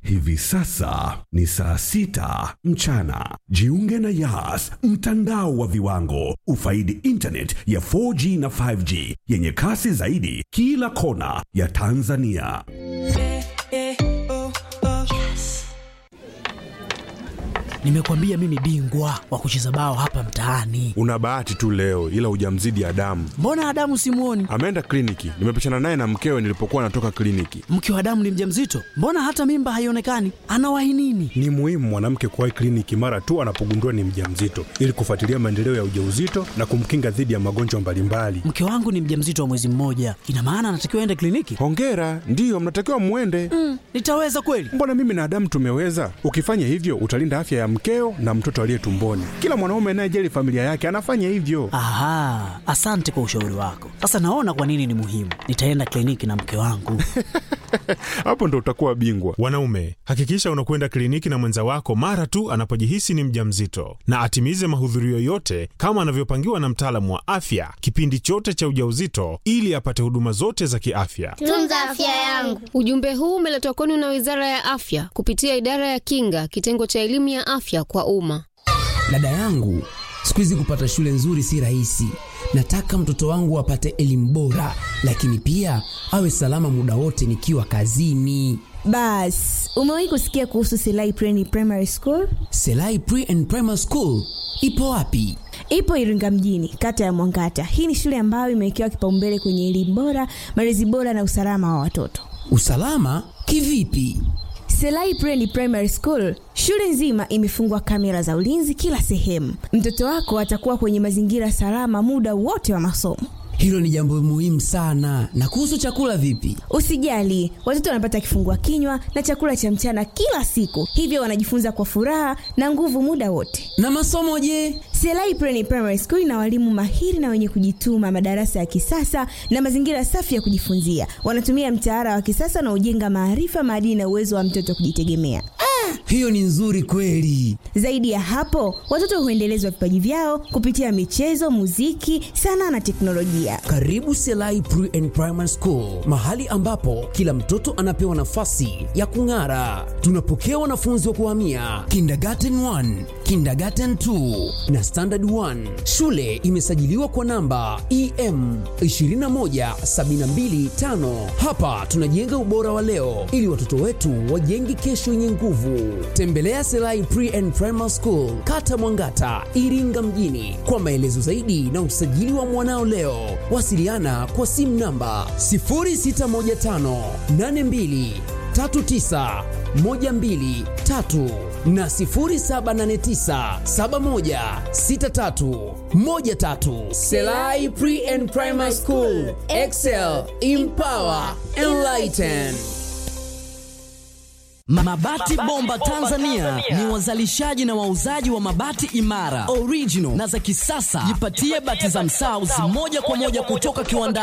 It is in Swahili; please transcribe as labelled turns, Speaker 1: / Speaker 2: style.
Speaker 1: Hivi sasa ni saa sita mchana. Jiunge na Yas, mtandao wa viwango. Ufaidi internet ya 4G na 5G yenye kasi zaidi kila kona ya Tanzania.
Speaker 2: Nimekwambia mimi bingwa wa kucheza bao hapa mtaani.
Speaker 3: Una bahati tu leo, ila hujamzidi Adamu.
Speaker 2: Mbona Adamu simuoni?
Speaker 3: Ameenda kliniki, nimepishana naye na mkewe nilipokuwa natoka kliniki.
Speaker 2: Mke wa Adamu ni mjamzito, mbona hata mimba haionekani? Anawahi nini?
Speaker 4: Ni muhimu mwanamke kuwahi kliniki mara tu anapogundua ni mjamzito ili kufuatilia maendeleo ya ujauzito na kumkinga dhidi ya magonjwa mbalimbali.
Speaker 2: Mke wangu ni mjamzito wa mwezi mmoja, ina maana anatakiwa aende kliniki?
Speaker 3: Hongera, ndiyo mnatakiwa mwende.
Speaker 2: Mm, nitaweza kweli?
Speaker 3: Mbona mimi na Adamu tumeweza? Ukifanya hivyo utalinda afya ya mkeo na mtoto aliye tumboni. Kila mwanaume anayejali familia yake anafanya hivyo.
Speaker 2: Aha, asante kwa ushauri wako. Sasa naona kwa nini ni muhimu. Nitaenda kliniki na mke wangu.
Speaker 3: Hapo ndo utakuwa bingwa.
Speaker 5: Wanaume, hakikisha unakwenda kliniki na mwenza wako mara tu anapojihisi ni mjamzito, na atimize mahudhurio yote kama anavyopangiwa na mtaalamu wa afya kipindi chote cha ujauzito, ili apate huduma zote za kiafya.
Speaker 6: Tunza afya yangu.
Speaker 7: Ujumbe huu umeletwa kwenu na Wizara ya Afya kupitia Idara ya Kinga, kitengo cha elimu ya afya kwa umma.
Speaker 8: Dada yangu, siku hizi kupata shule nzuri si rahisi. Nataka mtoto wangu apate elimu bora, lakini pia awe salama muda wote nikiwa kazini.
Speaker 9: Bas, umewahi kusikia kuhusu Selai Pre Primary School?
Speaker 8: Selai Pre and Primary School ipo wapi?
Speaker 9: Ipo Iringa mjini, kata ya Mwangata. Hii ni shule ambayo imewekewa kipaumbele kwenye elimu bora, malezi bora na usalama wa watoto.
Speaker 8: Usalama kivipi?
Speaker 9: Selai Pre Primary School, shule nzima imefungwa kamera za ulinzi kila sehemu. Mtoto wako atakuwa kwenye mazingira salama muda wote wa masomo.
Speaker 8: Hilo ni jambo muhimu sana. Na kuhusu chakula vipi?
Speaker 9: Usijali, watoto wanapata kifungua kinywa na chakula cha mchana kila siku, hivyo wanajifunza kwa furaha na nguvu muda wote.
Speaker 8: Na masomo je?
Speaker 9: Selai Preni Primary School ina walimu mahiri na wenye kujituma, madarasa ya kisasa na mazingira safi ya kujifunzia. Wanatumia mtaala wa kisasa na ujenga maarifa, maadili na uwezo wa mtoto kujitegemea.
Speaker 8: Hiyo ni nzuri kweli.
Speaker 9: Zaidi ya hapo, watoto huendelezwa vipaji vyao kupitia michezo, muziki, sanaa na teknolojia.
Speaker 8: Karibu Selai Pre and Primary School, mahali ambapo kila mtoto anapewa nafasi ya kung'ara. Tunapokea wanafunzi wa kuhamia kindergarten 1, kindergarten 2 na standard 1. Shule imesajiliwa kwa namba EM 21725. Hapa tunajenga ubora wa leo ili watoto wetu wajenge kesho yenye nguvu. Tembelea Selai Pre and Primary School, Kata Mwangata, Iringa mjini kwa maelezo zaidi na usajili wa mwanao leo. Wasiliana kwa simu namba 0615 82 39 123 na 0789 71 63 13. Selai Pre and Primary School, Excel, Empower, Enlighten.
Speaker 10: Mabati Bomba Tanzania ni wazalishaji na wauzaji wa mabati imara, original na za kisasa. Jipatie bati za Msauzi moja kwa moja kutoka kiwandani.